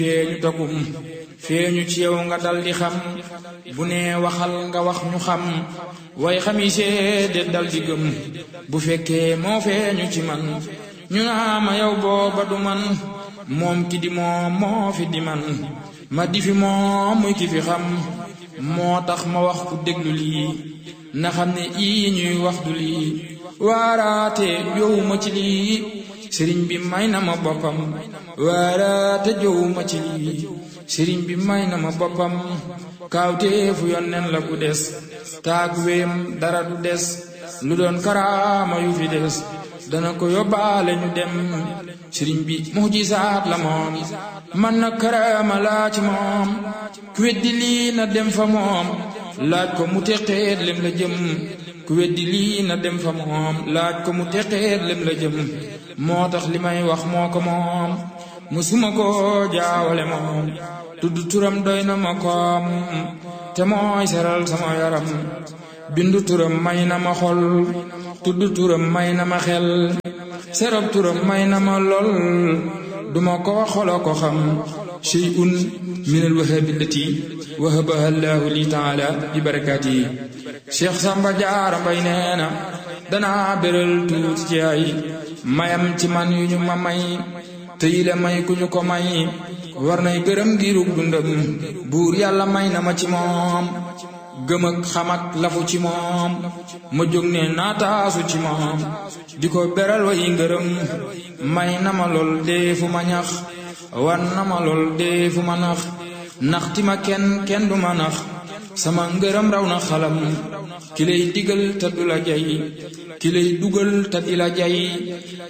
feeñu takum feeñu ci yow nga dal di xam bu nee waxal nga wax ñu xam way xami seede dal di gëm bu fekkee moo feeñu ci man ñu naa ma yow booba du man moom ki di moom moo fi di man ma di fi moom muy ki fi xam moo tax ma wax ku déglu lii na xam ne ii ñuy wax du lii waaraate jowuma ci lii sëriñ bi may na ma boppam waaraate jowuma ci lii sëriñ bi may na ma boppam kaawteefu yonneen la ku des taag wéem dara du des lu doon karaama yu fi des dana ko yóbbaale ñu dem sëriñ bi mujisaat la moom man na karaama laa ci moom ku weddi lii na dem fa moom laaj ko mu teqeet lem la jëm ku weddi lii na dem fa moom laaj ko mu teqeet lem la jëm moo tax li may wax moo ko moom musuma ko jaawale moom tudd turam doy na ma koom te mooy seral sama yaram bindu turam may na ma xol tudd turam may na ma xel serab turam may na ma lol duma ko xolo ko xam shay'un min alwahabi allati wahabaha allahu li taala bi barakaati cheikh samba jaara mbay nee na danaa béral tuuti ci ay mayam ci man yu ñu ma may te yile may ku ñu ko may war nay gërëm giirug dundam buur yàlla may na ma ci moom gëm ak xam ak lafu ci moom ma jóg ne naataasu ci moom di ko beral way ngërëm may na ma lool dee fu ma ñax wan na ma lool dee fu ma nax naxti ma kenn kenn du ma nax sama ngërëm raw na xalam ki lay digal te du la jay ki lay dugal te di la jay